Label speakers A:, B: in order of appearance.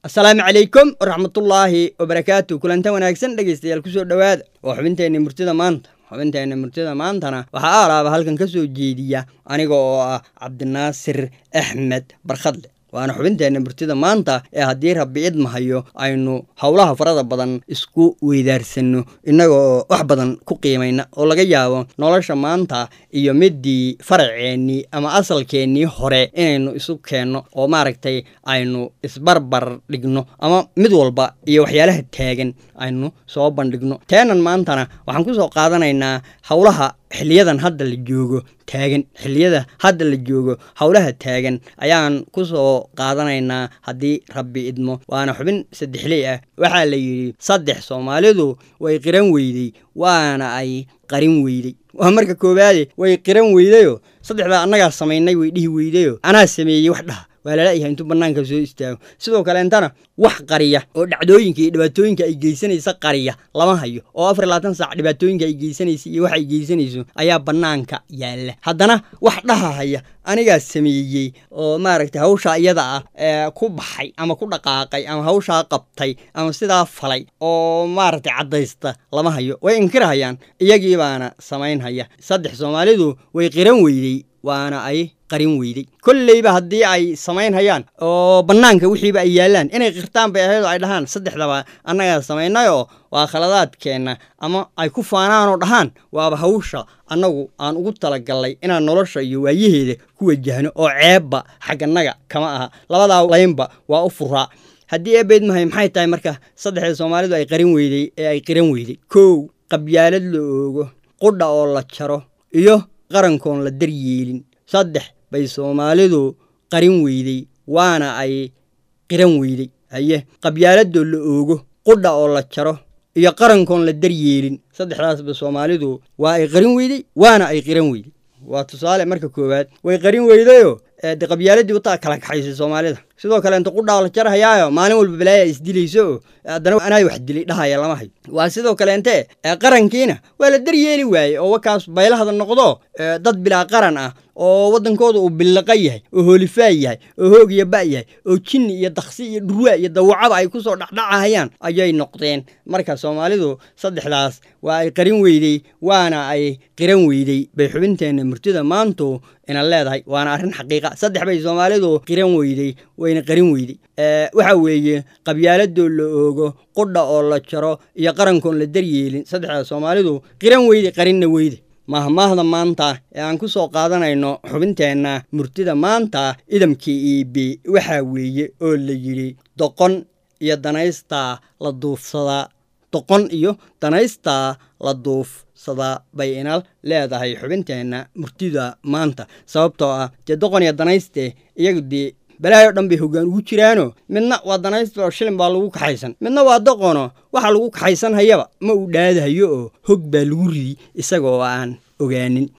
A: asalaamu calaykum waraxmatullaahi wabarakaatu kulantan wanaagsan dhegaystayaal kusoo dhowaada oo xubinteenna murtida maanta xubinteenna murtida maantana waxaa aalaaba halkan ka soo jeediya aniga oo ah cabdinaasir axmed barkhadle waana xubinteenna murtida maanta ee haddii rabbi idmahayo aynu howlaha farada badan isku weydaarsano innagoo wax badan ku qiimayna oo laga yaabo nolosha maanta iyo midii faraceennii ama asalkeennii hore inaynu isu keenno oo maaragtay aynu isbarbar dhigno ama mid walba iyo waxyaalaha taagan aynu soo bandhigno teenan maantana waxaan ku soo qaadanaynaa howlaha xiliyadan hadda la joogo taagan xilliyada hadda la joogo howlaha taagan ayaan ku soo qaadanaynaa haddii rabbi idmo waana xubin saddexley ah waxaa la yidhi saddex soomaalidu way qiran weydey waana ay qarin weydey waa marka koowaade way qiran weydayoo saddexdaa annagaa samaynay way dhihi weydayoo anaa sameeyey wax dhaha waa lalayahay intuu bannaanka soo istaago sidoo kaleentana wax qariya oo dhacdooyinka iyo dhibaatooyinka ay geysanaysa qariya lama hayo oo afar labaatan saac dhibaatooyinka ay geysanaysa iyo wax ay geysanayso ayaa bannaanka yaalla haddana wax dhahahaya anigaa sameeyey oo maaragtay hawshaa iyada ah ee ku baxay ama ku dhaqaaqay ama hawshaa qabtay ama sidaa falay oo maaragtay caddaysta lama hayo way inkirahayaan iyagii baana samaynhaya saddex soomaalidu way qiran weydey waana ay qarin weydey kolleyba haddii ay samaynhayaan oo bannaanka wixiiba ay yaallaan inay qirtaan bay ahayd oo ay dhahaan saddexdaba annagaa samaynayoo waa khaladaadkeenna ama ay ku faanaanoo dhahaan waaba hawsha annagu aan ugu talagallay inaan nolosha iyo waayaheeda ku wajahno oo ceebba xaggannaga kama aha labadaa laynba waa u furaa haddii eebeyd mahay maxay tahay marka saddexda soomaalidu ay qarin weydey ee ay qiran weydey kow qabyaalad la oogo qudha oo la jaro iyo qarankoon la daryeelin saddex bay soomaalidu qarin weydey waana ay qiran weydey haye qabyaaladoo la oogo qudha oo la jaro iyo qarankoon la daryeelin saddexdaasba soomaalidu waa ay qarin weydey waana ay qiran weydey waa tusaale marka koowaad way qarin weydayoo de qabyaaladii wataa kala kaxaysay soomaalida sidoo kale inta qudhaa la jarhayaayo maalin walba balaaya isdilayso oo haddana anaa wax dilay dhahaya lama hayo waa sidoo kaleente qarankiina waa la daryeeli waaye oo wakaas baylahada noqdo dad bilaa qaran ah oo waddankooda uu billiqa yahay oo hoolifaa yahay oo hoog iyo ba yahay oo jinni iyo daksi iyo dhurwaa iyo dawacaba ay kusoo dhexdhacahayaan ayay noqdeen marka soomaalidu saddexdaas waa ay qarin weydey waana ay qiran weydey bay xubinteenna murtida maantu ina leedahay waana arrin xaqiiqa saddex bay soomaalidu qiran weydey wayna qarin weydey waxa weeye qabyaaladoo la oogo qudha oo la jaro iyo qarankoon la daryeelin saddexda soomaalidu qiran weyde qarinna weyde mahmaahda maanta ee aan ku soo qaadanayno xubinteenna murtida maanta idamkii iibi waxaa weeye oo la yidhi doqon iyo danaystaa la duufsadaa doqon iyo danaystaa la duufsadaa bay ina leedahay xubinteenna murtida maanta sababtoo ah dee doqon iyo danayste iyagu dee balaayo dhan bay hoggaan ugu jiraano midna waa danaysta oo shilin baa lagu kaxaysan midna waa doqono waxa lagu kaxaysan hayaba ma uu dhaadahayo oo hog baa lagu ridi isagoo aan ogaanin